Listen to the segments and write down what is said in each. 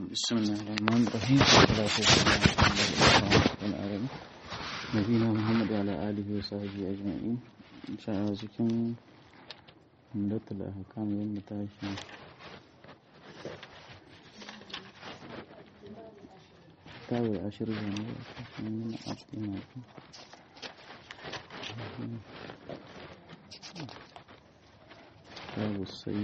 بسم الله الرحمن الرحيم والصلاة والسلام على رسول الله نبينا محمد وعلى آله وصحبه أجمعين إن شاء الله cikin hamdatul ahkam yin mutashi kawai ashirin zane a cikin abdina babu sai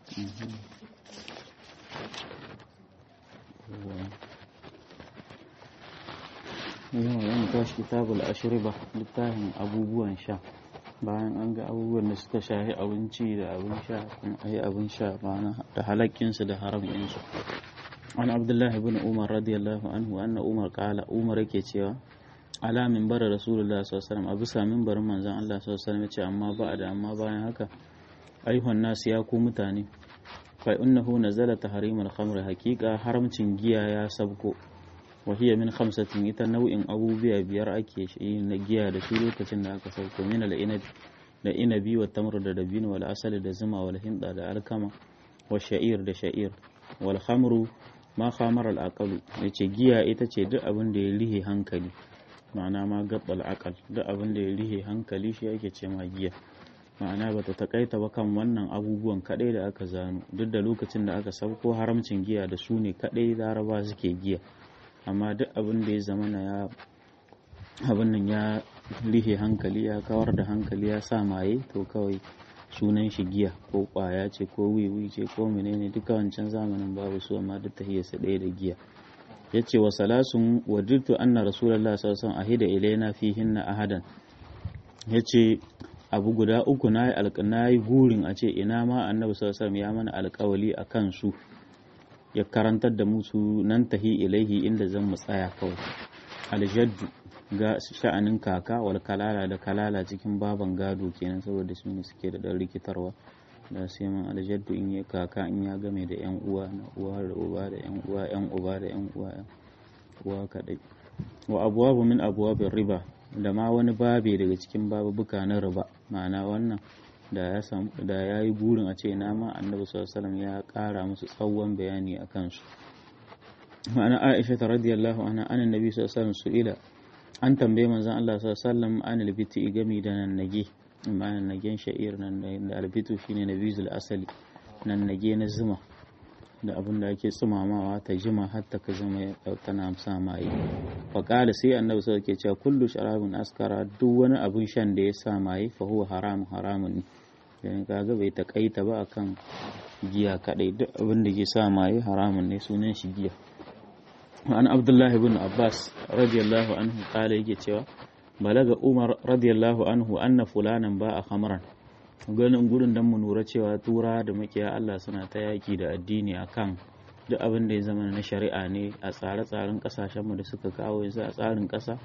yawa yan tashi kitabul ashriba littafin abubuwan sha bayan an ga abubuwan da suka shahi abinci da abin sha kuma ayi abin sha ma'ana da halakkinsu da haraminsu an abdullahi bin umar radiyallahu anhu anna umar kala umar yake cewa ala minbar rasulullah sallallahu alaihi wasallam a bisa minbarin manzon Allah sallallahu alaihi wasallam yace amma ba da amma bayan haka ayyuhan nasu ya ku mutane fa innahu nazala tahrimul khamr haqiqa haramcin giya ya sabko wa hiya min khamsatin ita nau'in abubuwa biyar ake shi na giya da su lokacin da aka sauko min al inabi da inabi wa tamr da dabino wal asali da zuma wal hinda da alkama wa sha'ir da sha'ir wal khamru ma khamar al aqal yace giya ita ce duk abin da ya rihe hankali ma'ana ma gabbal aqal duk abin da ya rihe hankali shi ake ce ma giya ma'ana bata takaita ba kan wannan abubuwan kadai da aka zano duk da lokacin da aka sauko haramcin giya da su ne kadai laraba suke giya amma duk abin da ya zama na ya abin nan ya rihe hankali ya kawar da hankali ya sa maye to kawai sunan shi giya ko kwaya ce ko wiwi ce ko menene duka wancan zamanin babu su amma duk tahiyarsa ɗaya da giya ya ce wa salasun wadirtu anna rasulallah sallallahu alaihi wasallam ahida ilaina fihinna ahadan ya ce abu guda uku na yi gurin a ce ina ma annabi sallallahu ya mana alkawali a kansu ya karantar da musu nan tahi ilaihi inda zan mu tsaya kawai aljaddu ga sha'anin kaka wal kalala da kalala cikin baban gado kenan saboda su ne suke da dan rikitarwa da sai man aljaddu in ya kaka in ya game da yan uwa na uwa da uba da yan uwa yan uba da yan uwa uwa kadai wa abwabu min abwabir riba da ma wani babe daga cikin babubuka na riba ma'ana wannan da ya samu da ya yi burin a ce na ma annabi sallallahu ya kara musu tsawon bayani a kansu ma'ana aisha ta radiyallahu anha anan nabi sallallahu alaihi su'ila an tambaye manzon Allah sallallahu alaihi wasallam an albiti gami da nan nage ma'ana nagen sha'ir nan da albitu shine nabizul asali nan nage na zuma da abin da ake tsumamawa ta jima har ta ka zama tana sa maye faƙala sai annabi sai ke cewa kullu sharabin askara duk wani abin shan da ya sa maye fa huwa haram haramun ne dan kaga bai takaita ba akan giya kadai duk abin da ke sa maye haramun ne sunan shi giya an abdullah ibn abbas radiyallahu anhu kala yake cewa balaga umar radiyallahu anhu anna fulanan ba a khamran ganin gurin don mu lura cewa tura da makiya Allah suna ta yaki da addini akan duk abin da ya zama na shari'a ne a tsare-tsaren kasashenmu da suka kawo yanzu a tsarin kasa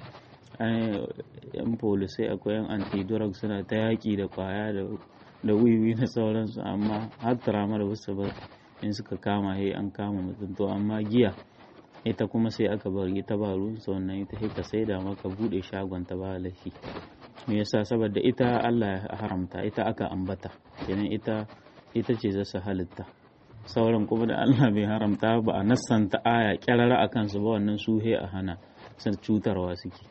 yan polisai akwai yan anti-drug suna ta yaki da kwaya da wiwi na sauransu amma har tarama da wasu ba in suka kama he an kama mutum to amma giya ita kuma sai aka bari ita ba ruwan wannan ita sai ka saida maka bude shagon ta ba laifi me yasa saboda ita Allah ya haramta ita aka ambata kenan ita ita ce zasu halitta sauran kuma da Allah bai haramta ba a nassanta aya kyarara akan su ba wannan suhe a hana sun cutarwa suke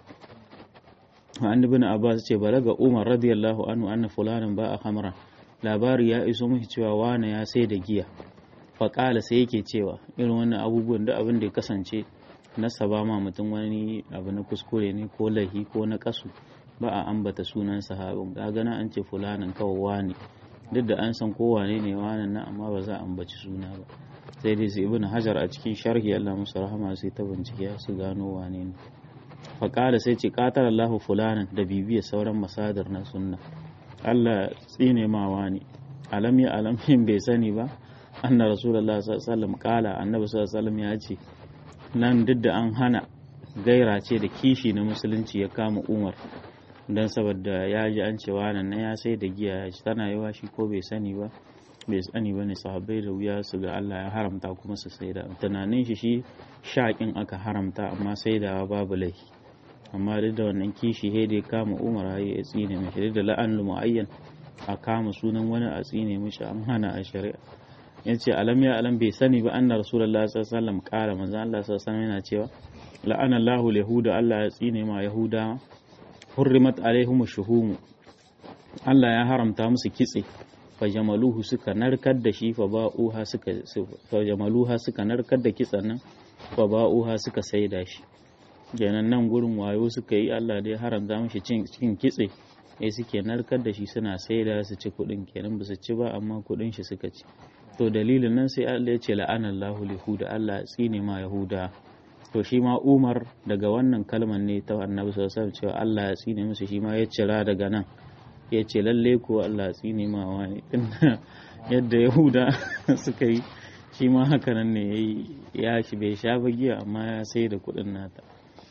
an ibn Abbas ce balaga Umar radiyallahu anhu anna fulanin ba a hamra labari ya iso mishi cewa wane ya sai da giya faƙala sai yake cewa irin wannan abubuwan da abin da ya kasance nasaba ma mutum wani abu na kuskure ne ko lahi ko na kasu ba a ambata sunan sahabin kaga na an ce fulanin kawai wani duk da an san kowane ne wani na amma ba za a ambaci suna ba sai dai su ibn hajar a cikin sharhi Allah musu rahama sai ta bincike su gano wane ne faƙala sai ce qatar Allahu fulanin da bibiya sauran masadar na sunna Allah tsine ma wani alam ya alam bai sani ba anna rasulullah sallallahu alaihi wasallam kala annabi sallallahu alaihi wasallam ya ce nan duk da an hana gaira ce da kishi na musulunci ya kama umar don saboda ya ji an cewa nan na ya sai da giya ya ci tana yawa shi ko bai sani ba bai sani ba ne sahabbai da wuya su ga Allah ya haramta kuma su sai da tunanin shi shi shaƙin aka haramta amma sai da babu laifi amma duk da wannan kishi he da ya kama umar ya tsine mishi da la'an mu'ayyan a kama sunan wani a tsine mishi an hana a shari'a yace alam ya alam bai sani ba anna rasulullahi sallallahu alaihi wasallam kara manzo Allah sallallahu alaihi wasallam yana cewa la'ana Allahu yahuda Allah ya tsine ma yahuda hurrimat alaihim shuhum Allah ya haramta musu kitse fajamaluhu suka narkar da shi fa ba'uha suka fajamaluha suka narkar da kitsen nan fa ba'uha suka saida shi kenan nan gurin wayo suka yi Allah dai haramta mishi cin cikin kitse eh suke narkar da shi suna saida su ci kudin kenan ba su ci ba amma kudin shi suka ci to dalilin nan sai Allah ya ce la'anallahu lihuda Allah ya tsine ma yahuda to shi ma Umar daga wannan kalmar ne ta Annabi sallallahu alaihi wasallam cewa Allah ya tsine musu shi ma ya cira daga nan ya ce lalle ko Allah tsine ma wani yadda yahuda suka yi shi ma haka nan ne ya shi bai sha bagiya amma ya sai da kudin nata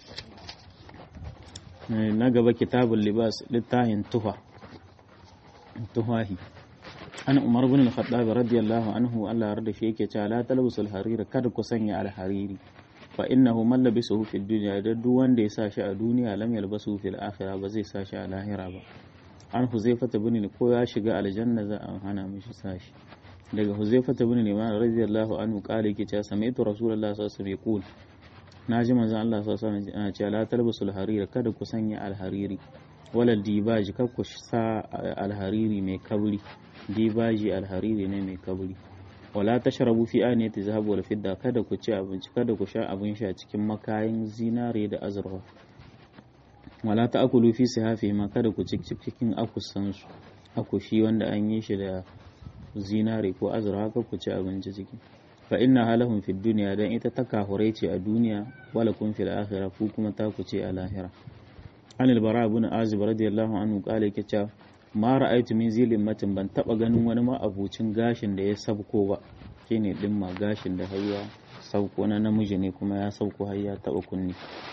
na gaba kitabun libas littahin tuha tuhahi an umar bin al-khattab radiyallahu anhu Allah yarda shi yake cewa la talbusul harira kada ku sanya al-hariri fa innahu man labisuhu fid dunya da duk wanda ya sa shi a duniya lam yalbasu fil akhirah ba zai sa shi a lahira ba an huzaifata bin ko ya shiga aljanna za a hana mishi sashi daga huzaifata bin liman radiyallahu anhu kale yake cewa sami'tu rasulullahi sallallahu alaihi wasallam naji manzon Allah sallallahu alaihi wasallam yana cewa la talbasul harira kada ku sanya alhariri wala dibaji kada ku sa alhariri mai kabri dibaji alhariri ne mai kabri wala tashrabu fi aniyati zahab wal fidda kada ku ci abinci kada ku sha abin sha cikin makayin zinare da azurfa wala ta akulu fi sihafi ma kada ku cikin akusansu akushi wanda an yi shi da zinare ko azurfa haka ku ci abinci ciki fa inna halahum fi dunya dan ita ta kahurai ce a duniya wala kun fil akhirah ku kuma ta ku ce a lahira an albara ibn azib radiyallahu anhu kale yake cewa ma ra'aytu min zilin matin ban taba ganin wani ma abucin gashin da ya sabko ba shine dimma gashin da hayya sauko na namiji ne kuma ya sauko har ya taba kunni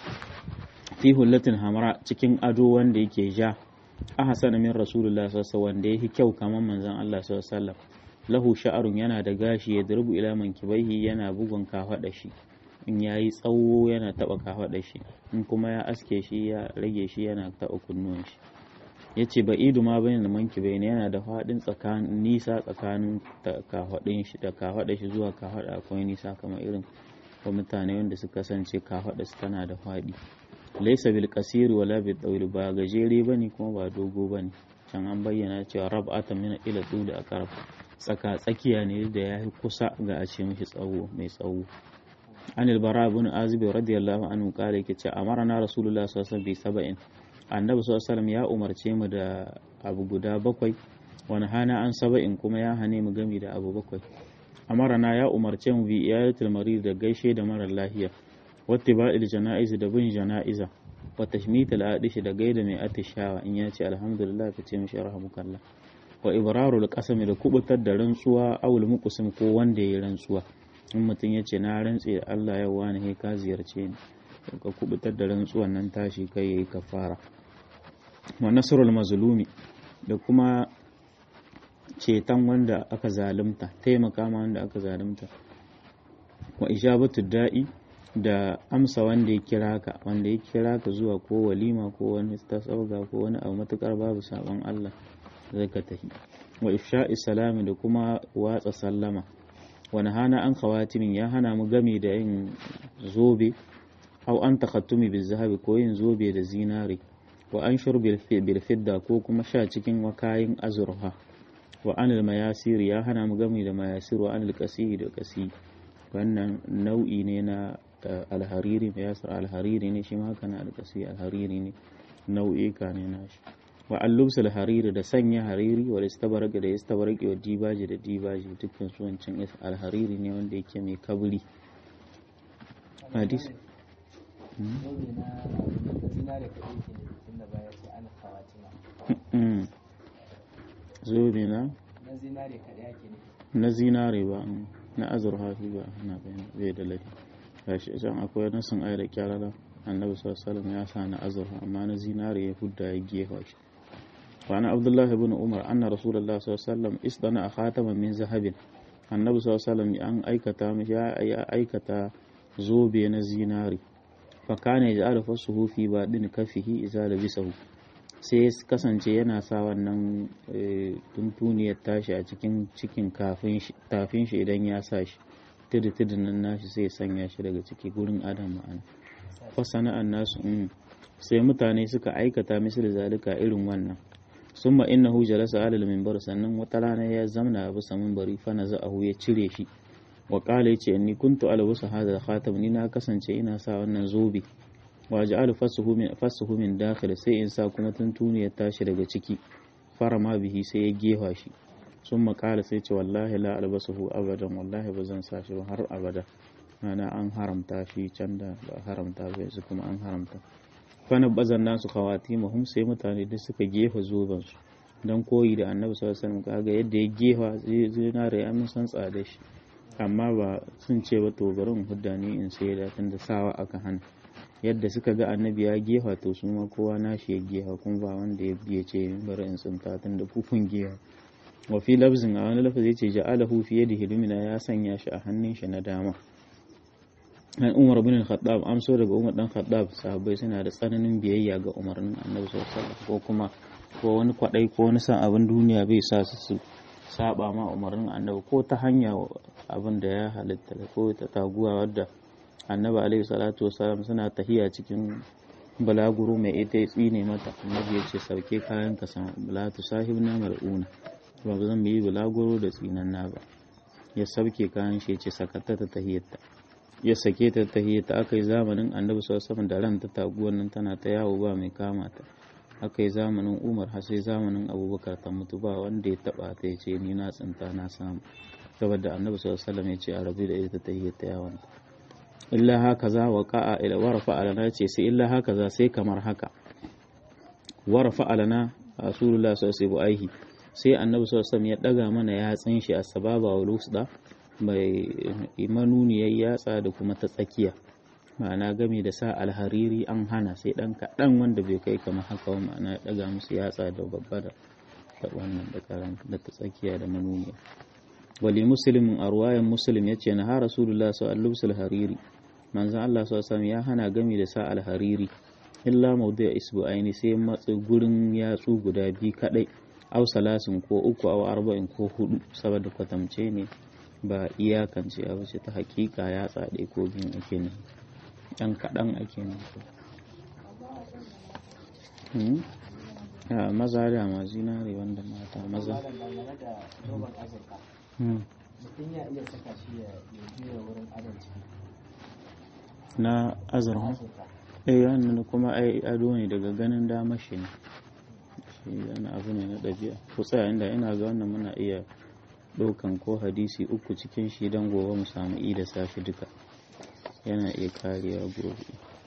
fi hullatin hamra cikin ado wanda yake ja ahsan min rasulullah sallallahu wanda yake kyau kamar manzon Allah sallallahu alaihi wasallam lahu sha'arun yana da gashi ya durbu ila mankibaihi yana bugun kafada shi in yayi tsawo yana taba kafada shi in kuma ya aske shi ya rage shi yana taba kunnuwan shi yace ba idu ma bayan da mankibai ne yana da fadin tsakanin nisa tsakanin kafadin shi da kafada shi zuwa kafada akwai nisa kamar irin ko mutane wanda suka kasance kafada su tana da fadi laisa bil kasiri wala bil dawil ba gajere bane kuma ba dogo bane can an bayyana cewa rab'ata min ila da aqrab tsaka tsakiya ne da ya yi kusa ga a ce mishi tsawo mai tsawo an albara ibn azib radiyallahu anhu kare yake ce amarna rasulullah sallallahu alaihi wasallam bi sab'in annabi sallallahu alaihi ya umarce mu da abu guda bakwai wani hana an saba'in kuma ya hane mu gami da abu bakwai amarana ya umarce mu bi iyalatul marid da gaishe da marar lahiya wattiba'il jana'iz da bin jana'iza wa tashmitul adishi da gaida mai atishawa in ya ce alhamdulillah ka ce mishi rahmukallah wa ibrarul qasami da kubutar da rantsuwa awul muqsim ko wanda yayi rantsuwa in mutum ya ce na rantse da Allah yau wani he ka ziyarce ni ka kubutar da rantsuwan nan tashi kai yayi kafara wa nasrul mazlumi da kuma ceton wanda aka zalunta taimaka ma wanda aka zalunta wa ijabatu da'i da amsa wanda ya kira ka wanda ya kira ka zuwa ko walima ko wani tasauga ko wani abu matukar babu sabon Allah zai ka tafi wa ifsha'i salami da kuma watsa sallama wani hana an khawatimin ya hana mu game da yin zobe au an takhattumi bil zahabi ko yin zobe da zinare wa an shur bil fidda ko kuma sha cikin wakayin azurha wa anil mayasir ya hana mu game da mayasir wa anil qasi da qasi wannan nau'i ne na alhariri mayasir alhariri ne shi ma haka na alqasi alhariri ne nau'ika ne na shi wa allubs alhariri da sanya hariri wa istabarak da istabarak wa dibaji da dibaji dukkan su wancan alhariri ne wanda yake mai kabri hadis zobe na na zinare ba na azurfa shi ba na bai da ladi gashi can akwai nasin ayar da kyarara annabi sallallahu ya sa na azurfa amma na zinare ya hudda ya gefa shi وعن عبد الله بن عمر أن رسول الله صلى الله عليه وسلم اصطنع خاتما من ذهب النبي صلى الله عليه وسلم أن أيكتا يا أيكتا زوبي نزيناري فكان يجعل فصه في بعدين كفه إذا لبسه sai ya kasance yana sa wannan tuntuniyar tashi a cikin cikin tafin shi idan ya sa shi tudu tudun nan nashi sai ya sanya shi daga ciki gurin adam ma'ana fa sana'an nasu sai mutane suka aikata misali zalika irin wannan summa innahu jalasa ala al-minbar sannan wata rana ya zamna bisa minbari fa naza'ahu ya cire shi wa qala yace inni kuntu ala wasa hada khatam ni na kasance ina sa wannan zobe wa ja'alu fasuhu min fasuhu min dakhil sai in sa kuma tuntuni ya tashi daga ciki fara ma bihi sai ya gefa shi summa qala sai ce wallahi la albasuhu abadan wallahi ba zan sa shi ba har abada ana an haramta shi can da ba haramta ba yanzu kuma an haramta fana bazan nasu kawati mahum sai mutane duk suka gefa zoben su dan koyi da annabi sallallahu alaihi wasallam kaga yadda ya gefa zinare ya mun san tsada shi amma ba sun ce ba to bari in hudda ni in sai da tunda sawa aka hana yadda suka ga annabi ya gefa to su ma kowa nashi ya gefa kuma ba wanda ya biye ce bari in tsinta tunda kufin gefa wa fi lafzin a wani lafazi yace ja'alahu fi yadihi lumina ya sanya shi a hannun shi na dama an umar bin khattab amso daga umar dan khattab sahabbai suna da tsananin biyayya ga umarnin annabi sallallahu alaihi wasallam ko kuma ko wani kwadai ko wani san abin duniya bai sa su su saba ma umarnin annabi ko ta hanya abin da ya halitta ko ta taguwa wadda annabi alaihi salatu wasallam suna tahiya cikin balaguro mai ita ya tsine mata annabi ya ce sauke kayan ka sama la tu sahibna mal'una ba zan yi balaguro da tsinanna ba ya sauke kayan shi ya ce sakatta ta tahiyyata ya sake ta tahiyyata aka yi zamanin annabi sallallahu da ran ta taguwar nan tana ta yawo ba mai kama ta aka yi zamanin umar har sai zamanin abubakar ta mutu ba wanda ya taba ta ya ce ni na tsinta na samu saboda annabi sallallahu alaihi ya ce a rabu da ita tahiyyata yawon illa haka za wa ka'a ila warafa alana ce sai illa haka za sai kamar haka warafa alana rasulullah sallallahu alaihi sai annabi sallallahu alaihi ya daga mana yatsin shi a sababa wa lusda mai manuniyar yatsa da kuma ta tsakiya ma'ana game da sa alhariri an hana sai dan kaɗan wanda bai kai kamar haka wa ma'ana ya daga musu yatsa da babba da wannan da karan da ta tsakiya da manuniya wali muslimin a ruwayan muslim ya ce na ha rasulullah sa al hariri manzon Allah sallallahu ya hana gami da sa alhariri illa mawdi'a isbu'aini sai matsi gurin yatsu guda biyu kadai aw salasin ko uku aw arba'in ko hudu saboda kwatamce ne ba iyakance a wace ta hakika ya tsade ko biyun ake ne ɗan kaɗan ake ne a maza da ma zinare wanda mata maza na azurfa eh wannan kuma ai ado ne daga ganin damar shi ne shi yana abu ne na ɗabi'a ku tsaya inda ina ga wannan muna iya ɗaukan ko hadisi uku cikin shi don gobe mu samu i da safi duka yana iya kariya gobe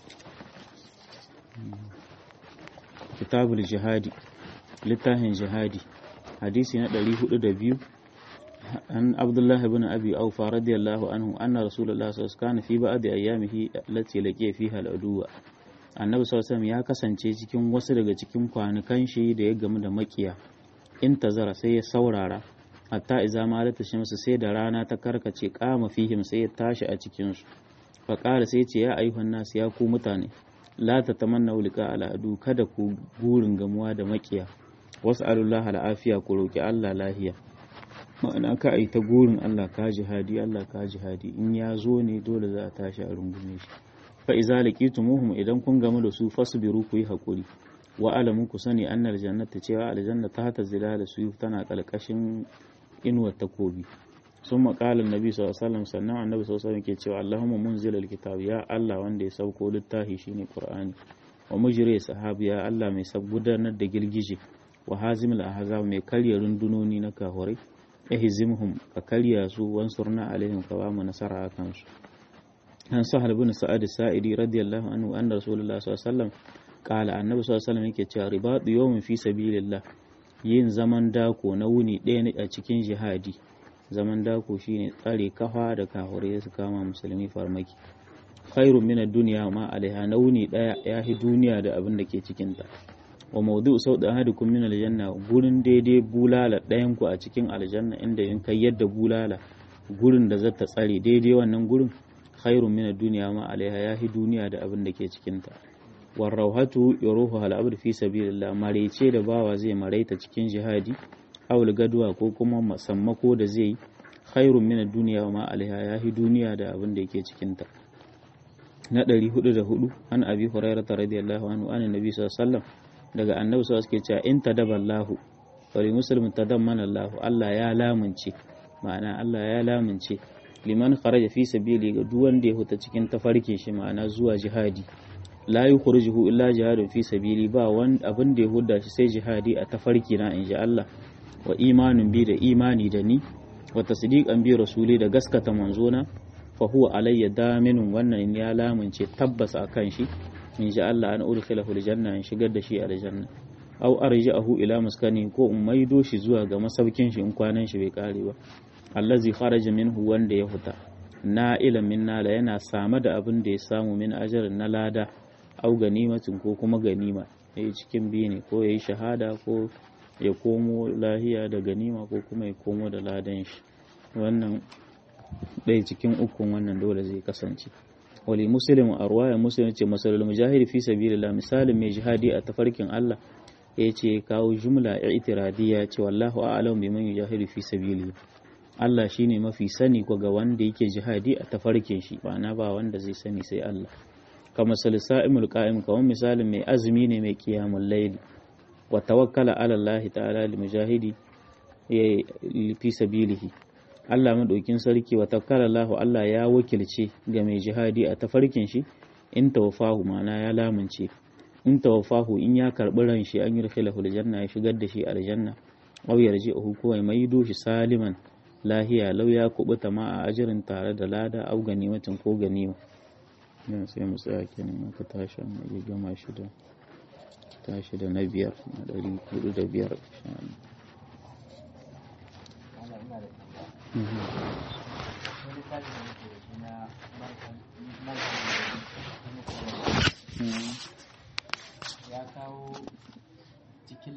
kitabul jihadi littafin jihadi hadisi na 402 an abdullahi ibn abi aufa radiyallahu anhu anna rasulullahi sallallahu alaihi wasallam fi ba'd ayyamihi allati laqiya fiha al-aduwa annabi sallallahu ya kasance cikin wasu daga cikin kwanukan shi da ya gamu da makiya in tazara sai ya saurara hatta iza malata shamsu sai da rana ta karkace kama fihim sai ya tashi a cikin su fa qala sai ce ya ayyuhan nas ya ku mutane la tatamanna liqa al'adu kada ku gurin gamuwa da makiya was'alullah al'afiya ku roki Allah lahiya ma'ana ka ai ta gurin Allah ka jihadi Allah ka jihadi in ya zo ne dole za a tashi a rungume shi fa iza laqitumuhum idan kun gamu da su fasbiru ku yi hakuri wa alamun ku sani annal jannata cewa aljanna ta hata zilala su tana kalkashin inuwar takobi sun maƙalar nabi sallallahu sannan annabi sallallahu ke cewa allahumma munzil alkitab ya allah wanda ya sauko littafi shine qur'ani wa mujri sahabi ya allah mai gudanar da girgije wa hazimul ahzab mai karya rundunoni na kahurai ihzimhum ka karya su wansurna alaihim ka ba mu nasara akan su an sahal bin sa'ad sa'idi radiyallahu anhu anna rasulullah sallallahu alaihi wasallam qala annabi sallallahu alaihi wasallam yake cewa ribatu yawmin fi sabilillah yin zaman dako na wuni ɗaya ne a cikin jihadi zaman dako shine tsare kafa da kahure su kama musulmi farmaki khairun min ad-dunya ma alaiha na wuni ɗaya ya fi duniya da abin da ke cikin ta wa mawdu sauda ahadukum min aljanna gurin daidai bulala ɗayan ku a cikin aljanna inda in kai yadda bulala gurin da zata tsare daidai wannan gurin khairun min ad-dunya ma alaiha ya fi duniya da abin da ke cikin ta war rauhatu yuruhu hal abd fi sabilillah marece da bawa zai maraita cikin jihadi haul gaduwa ko kuma sammako da zai khairun min ad-dunya wa ma alaiha yahi duniya da abin da yake cikin ta na 404 an abi hurairah radiyallahu anhu an annabi sallallahu alaihi wasallam daga annabi sallallahu alaihi wasallam cewa in tadaballahu wa li muslimin tadammana Allah Allah ya lamunce ma'ana Allah ya lamunce liman kharaja fi sabili ga duk wanda ya huta cikin tafarkin shi ma'ana zuwa jihadi la yukhrijuhu illa jihadun fi sabili ba wani abin da ya huda shi sai jihadi a tafarki na inji Allah wa imanin bi da imani da ni wa tasdiqan bi rasuli da gaskata manzona fa huwa alayya daminun wannan ya lamunce tabbas akan shi inji Allah an udkhilahu aljanna in shigar da shi aljanna aw arji'ahu ila maskani ko in maido shi zuwa ga masaukin shi in kwanan shi bai kare ba allazi kharaja minhu wanda ya huta na ilimin nala yana same da abin da ya samu min ajarin na lada au ganimatin ko kuma ganima yayi cikin biyu ne ko yayi shahada ko ya komo lahiya da ganima ko kuma ya komo da ladan shi wannan ɗaya cikin ukun wannan dole zai kasance wali muslim a ruwaya muslim ce masalul mujahidi fi sabilillah misalin mai jihadi a tafarkin Allah ya ce kawo jumla i'tiradiyya ce wallahu a'lam biman yujahidu fi sabilihi Allah shine mafi sani ko ga wanda yake jihadi a tafarkin shi na ba wanda zai sani sai Allah kama salisa'imul qa'im kawai misalin mai azumi ne mai qiyamul layl wa tawakkala ala Allah ta'ala lil mujahidi fi sabilihi Allah madaukin sarki wa tawakkala Allah Allah ya wakilce ga mai jihadi a tafarkin shi in tawfahu ma'ana ya lamunce in tawfahu in ya karbi ran shi an yurkhilahu aljanna ya shigar da shi aljanna aw yarji'uhu ko ya maido shi saliman lahiya lau ya kubuta ma a ajirin tare da lada au ganimatin ko ganima yan sai mu tsaya kenan aka tashi mu yi gama shi da tashi da na biyar na ɗari hudu da biyar ya kawo cikin